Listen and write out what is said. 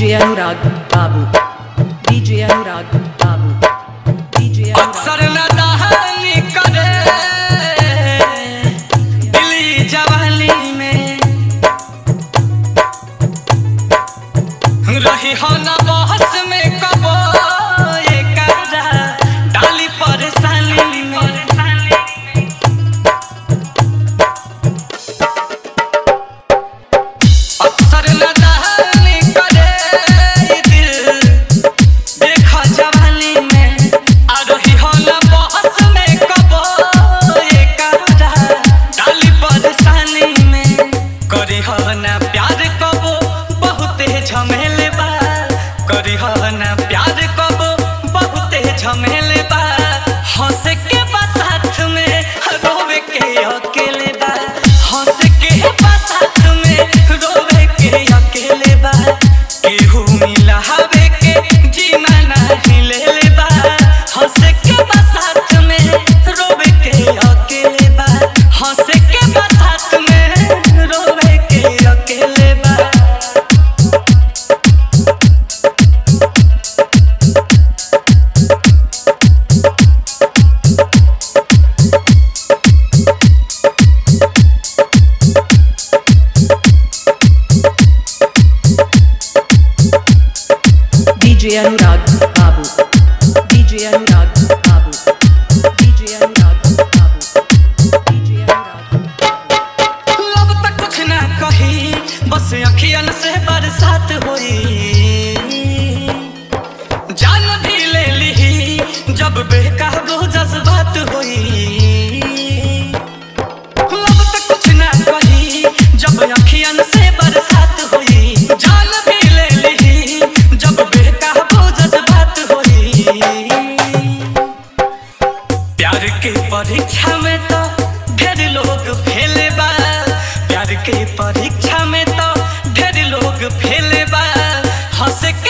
DJ Anurag Babu. DJ Anurag Babu. DJ Anurag. अक्सर न दहानी करे दिली जवानी में रही हो न बहस में कबो ये काजा डाली परेशानी में अक्सर न दहानी करे ये दिल देखा जवानी में आ रही हो न बहस में कबो ये काजा डाली परेशानी में करी हो न प्यार कबो बहुते झमेले बा करी हो न प्यार कबो बहुते झमेले बा हंस के बा साथ में रोवे के अकेले बा हंस के बा साथ में रोवे के अकेले बा केहू मिला हवे के जीना नहीं ले ले बा हंस के बा साथ में रोवे के अकेले बा हंस के बा साथ में रोवे के अकेले बा DJ Anurag Babu. DJ Anurag Babu. DJ Anurag Babu. DJ Anurag Babu. लब तक कुछ ना कही बस अखियन से बरसात होई जान भी ले ली जब बेकाबू जज्बात होई लब तक कुछ ना कही जब अखियन से बरसात होई जान भी ले ली जब बेकाबू जज्बात होई प्यार के परीक्षा में तो ढेर लोग फेल बा प्यार के परीक्षा में तो ढेर लोग फेल बा हंस के